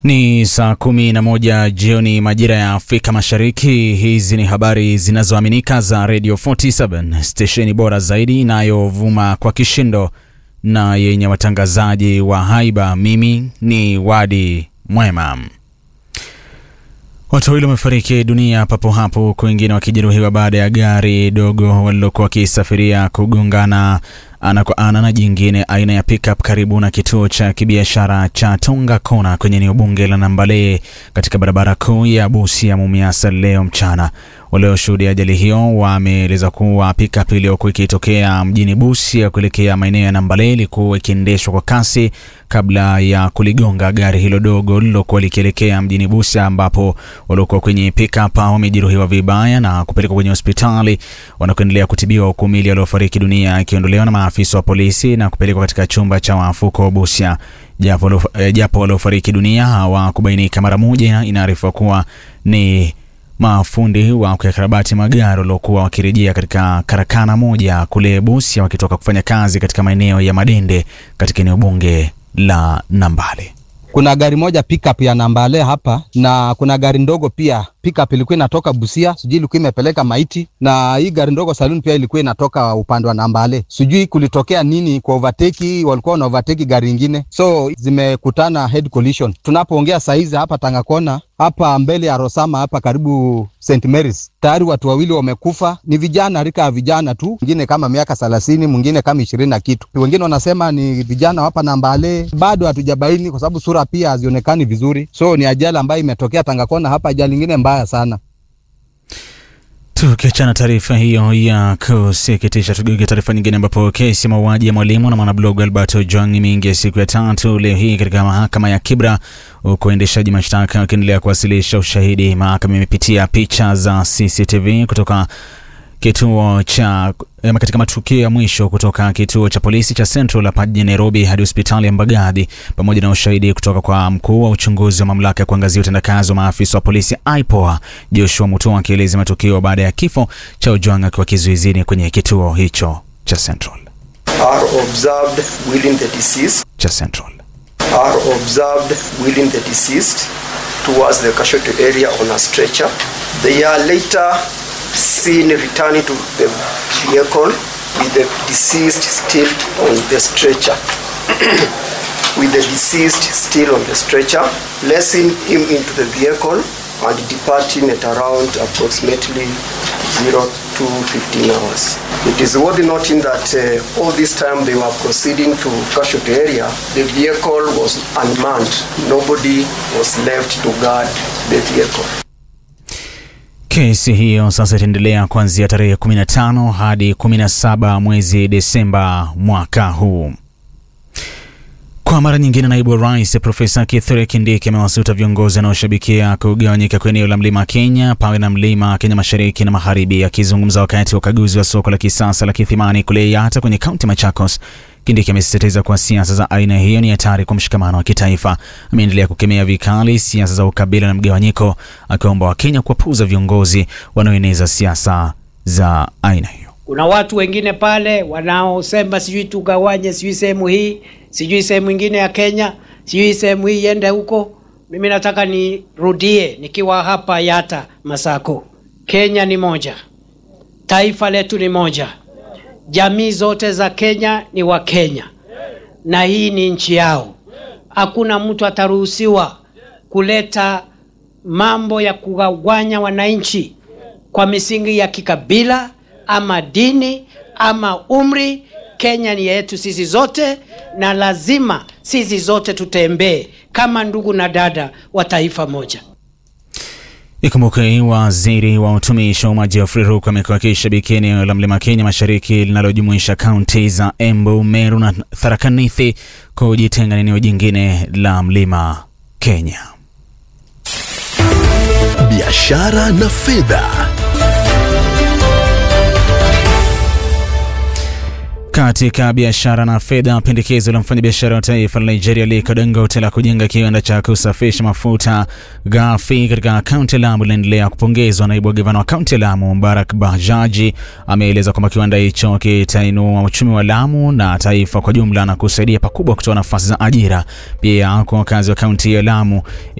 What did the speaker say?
Ni saa kumi na moja jioni majira ya Afrika Mashariki. Hizi ni habari zinazoaminika za Radio 47 stesheni bora zaidi inayovuma kwa kishindo na yenye watangazaji wa haiba. Mimi ni Wadi Mwema. Watu wawili wamefariki dunia papo hapo, huku wengine wakijeruhiwa baada ya gari dogo walilokuwa wakisafiria kugongana ana kwa ana na jingine aina ya pickup karibu na kituo cha kibiashara cha Tonga Kona kwenye eneo bunge la Nambale katika barabara kuu ya Busia Mumias leo mchana. Walioshuhudia ajali hiyo wameeleza kuwa pickup iliyokuwa ikitokea mjini Busia kuelekea maeneo ya Nambale ilikuwa ikiendeshwa kwa kasi kabla ya kuligonga gari hilo dogo lilokuwa likielekea mjini Busia, ambapo waliokuwa kwenye pickup wamejeruhiwa vibaya na kupelekwa kwenye hospitali wanakoendelea kutibiwa, huku miili waliofariki dunia ikiondolewa na maafisa wa polisi na kupelekwa katika chumba cha wafuko Busia. Japo, eh, japo waliofariki dunia hawakubainika mara moja, inaarifiwa kuwa ni mafundi wa kuyakarabati magari waliokuwa wakirejea katika karakana moja kule Busia wakitoka kufanya kazi katika maeneo ya Madende katika eneo bunge la Nambale. Kuna gari moja pickup ya Nambale hapa na kuna gari ndogo pia pickup ilikuwa inatoka Busia, sijui ilikuwa imepeleka maiti, na hii gari ndogo saloon pia ilikuwa inatoka upande wa Nambale. Sijui kulitokea nini kwa overtake, walikuwa wana overtake gari ingine, so zimekutana head collision. Tunapoongea saa hizi hapa Tangakona hapa mbele ya Rosama hapa karibu St Mary's, tayari watu wawili wamekufa. Ni vijana, rika ya vijana tu, mwingine kama miaka thelathini, mwingine kama ishirini na kitu. Wengine wanasema ni vijana hapa Nambale, bado hatujabaini kwa sababu sura pia hazionekani vizuri. So ni ajali ambayo imetokea Tangakona hapa, ajali ingine mbaya sana. Tukiachana taarifa hiyo ya kusikitisha, tugeuke taarifa nyingine, ambapo kesi ya mauaji ya mwalimu na mwanablogu Albert Ojwang imeingia siku ya tatu leo hii katika mahakama ya Kibra, huku waendeshaji mashtaka wakiendelea kuwasilisha ushahidi. Mahakama imepitia picha za CCTV kutoka kituo cha katika matukio ya mwisho kutoka kituo cha polisi cha Central hapa jijini Nairobi hadi hospitali ya Mbagathi pamoja na ushahidi kutoka kwa mkuu wa uchunguzi wa mamlaka ya kuangazia utendakazi wa maafisa wa polisi IPOA Joshua Mutua akieleza matukio baada ya kifo cha Ojwang akiwa kizuizini kwenye kituo hicho cha Central are observed within the deceased cha Central are observed within the deceased towards the casualty area on a stretcher. They are later seen returning to the vehicle with the deceased still on the stretcher. with the deceased still on the stretcher, placing him into the vehicle and departing at around approximately 0 to 15 hours. It is worth noting that uh, all this time they were proceeding to casualty area, the vehicle was unmanned. Nobody was left to guard the vehicle. Kesi hiyo sasa itaendelea kuanzia tarehe 15 hadi 17 mwezi Desemba mwaka huu. Kwa mara nyingine, naibu wa rais Profesa Kithure Kindiki amewasuta viongozi wanaoshabikia kugawanyika kwa eneo la mlima Kenya pawe na mlima Kenya mashariki na magharibi. Akizungumza wakati wa ukaguzi wa soko la kisasa la Kithimani kule Yatta kwenye kaunti Machakos, Kindiki amesisitiza kuwa siasa za aina hiyo ni hatari kwa mshikamano wa kitaifa. Ameendelea kukemea vikali siasa za ukabila na mgawanyiko, akiomba Wakenya kuwapuuza viongozi wanaoeneza siasa za aina hiyo. Kuna watu wengine pale wanaosema sijui tugawanye, sijui sehemu hii, sijui sehemu ingine ya Kenya, sijui sehemu hii iende huko. Mimi nataka nirudie nikiwa hapa Yatta Masako, Kenya ni moja, taifa letu ni moja, jamii zote za Kenya ni wa Kenya na hii ni nchi yao. Hakuna mtu ataruhusiwa kuleta mambo ya kugawanya wananchi kwa misingi ya kikabila ama dini ama umri. Kenya ni yetu sisi zote, na lazima sisi zote tutembee kama ndugu na dada wa taifa moja. Ikumbuke waziri wa utumishi wa umma Geoffrey Ruku amekuwa akishabikia eneo la mlima Kenya mashariki linalojumuisha kaunti za Embu, Meru na Tharaka Nithi kujitenga na eneo jingine la mlima Kenya. Biashara na fedha. Katika biashara na fedha, pendekezo la mfanyabiashara wa taifa la Nigeria Aliko Dangote la kujenga kiwanda cha kusafisha mafuta ghafi katika kaunti ya Lamu linaendelea kupongezwa. Naibu wa gavana wa kaunti ya Lamu Mbarak Bajaji ameeleza kwamba kiwanda hicho kitainua uchumi wa Lamu na taifa kwa jumla na kusaidia pakubwa kutoa nafasi za ajira pia kwa wakazi wa kaunti ya Lamu